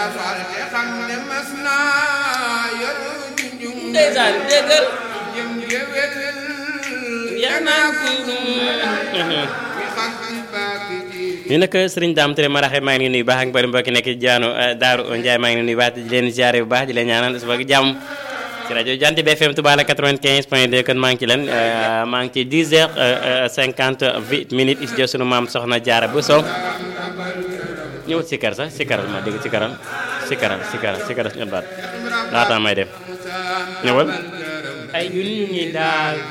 fal te xam ne mas naa yor junjung ndeysaan déggal jëm géwél yaa naa ko mi xam ci baaki ji ñu nag sëriñ Dame Touré maraxe maa ngi nuyu baax ak bari mbokki nekk ci jaanu Daaru Ndiaye maa ngi nuyu baax di leen ziare bu baax di leen ñaanal suba ak jàmm ci rajo Jant bi FM Touba la 95 point 2 kon maa ngi ci leen maa ngi ci 10 heures 58 minutes is sunu maam soxna Jaara bu Sow ñëwut si kar sax si karal ma dégg si karal si karal si karal si karal suñu baat laata may dem ñëwal ay ñun ñu ngi daal